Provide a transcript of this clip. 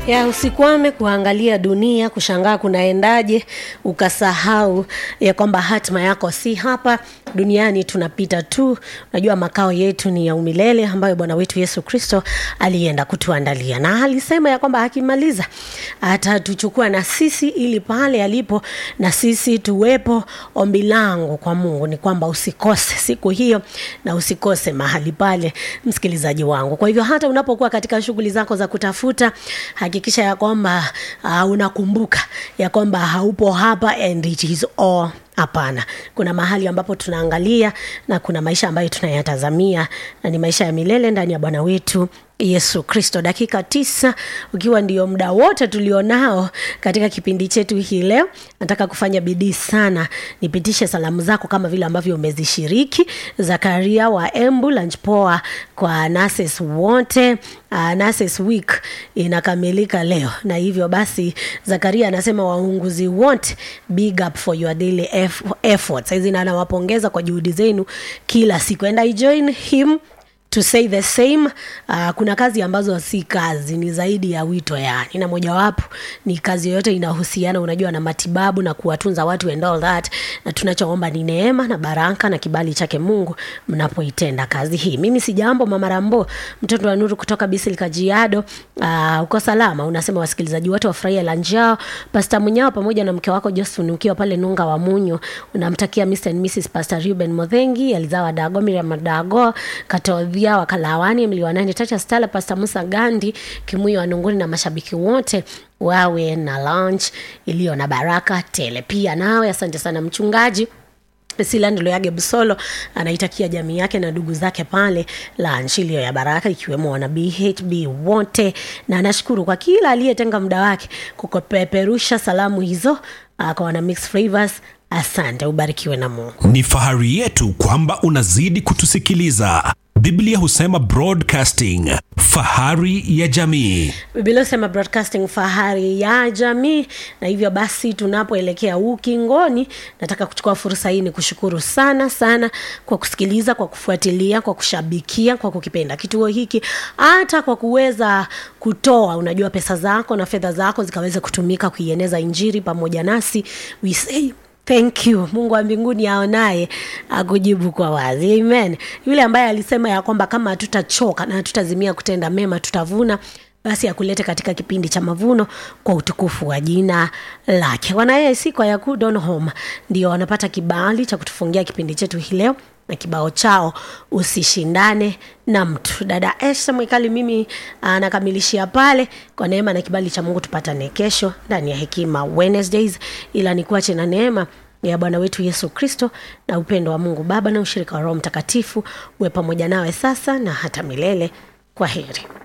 ya usikwame kuangalia dunia kushangaa kunaendaje ukasahau ya kwamba hatima yako si hapa duniani tunapita tu unajua makao yetu ni ya umilele ambayo bwana wetu yesu kristo alienda kutuandalia na alisema ya kwamba akimaliza atatuchukua na sisi ili pale alipo na sisi tuwepo ombi langu kwa mungu ni kwamba usikose siku hiyo na usikose mahali pale msikilizaji wangu kwa hivyo hata unapokuwa katika shughuli zako za kutafuta hakikisha ya kwamba uh, unakumbuka ya kwamba haupo hapa and it is all hapana kuna mahali ambapo tunaangalia na kuna maisha ambayo tunayatazamia na ni maisha ya milele ndani ya bwana wetu yesu kristo dakika tisa ukiwa ndio muda wote tulionao katika kipindi chetu hii leo nataka kufanya bidii sana nipitishe salamu zako kama vile ambavyo umezishiriki zakaria wa embu lunch poa kwa nurses wote uh, nurses week inakamilika leo na hivyo basi zakaria anasema waunguzi wote big up for your daily eff- efforts hizi anawapongeza kwa juhudi zenu kila siku and i join him to say the same uh, kuna kazi ambazo si kazi ni zaidi ya wito yani na mojawapo ni kazi yoyote inahusiana unajua na matibabu na kuwatunza watu and all that na tunachoomba ni neema na baraka na kibali chake mungu mnapoitenda kazi hii mimi si jambo mama rambo mtoto wa nuru kutoka bisil kajiado uh, uko salama unasema wasikilizaji wote wafurahia lanjao pasta munyao pamoja na mke wako josephine ukiwa pale nunga wa munyo unamtakia mr and mrs pastor ruben modhengi alizawa dago miriam dago katodhi pia wakalawani mliwanani tata stala pasta musa gandi kimuyo wanunguni na mashabiki wote wawe na lunch iliyo na baraka tele pia nawe asante sana mchungaji silando loyage busolo anaitakia jamii yake na ndugu zake pale lunch iliyo ya baraka ikiwemo wana bhb wote na anashukuru kwa kila aliyetenga muda wake kukupeperusha salamu hizo uh, kwa wana mixed flavors asante ubarikiwe na mungu ni fahari yetu kwamba unazidi kutusikiliza biblia husema broadcasting fahari ya jamii biblia husema broadcasting fahari ya jamii na hivyo basi tunapoelekea ukingoni nataka kuchukua fursa hii ni kushukuru sana sana kwa kusikiliza kwa kufuatilia kwa kushabikia kwa kukipenda kituo hiki hata kwa kuweza kutoa unajua pesa zako na fedha zako zikaweza kutumika kuieneza injiri pamoja nasi we say thank you mungu wa mbinguni aonaye akujibu kwa wazi amen yule ambaye alisema ya kwamba kama hatutachoka na hatutazimia kutenda mema tutavuna basi akulete katika kipindi cha mavuno kwa utukufu wa jina lake wanaesi kwa yaku donhom ndio wanapata kibali cha kutufungia kipindi chetu hii leo na kibao chao usishindane na mtu dada esha mwikali mimi anakamilishia pale kwa neema na kibali cha mungu tupatane kesho ndani ya hekima wednesdays ila nikuache na neema ya bwana wetu yesu kristo na upendo wa mungu baba na ushirika wa roho mtakatifu uwe pamoja nawe sasa na hata milele kwa heri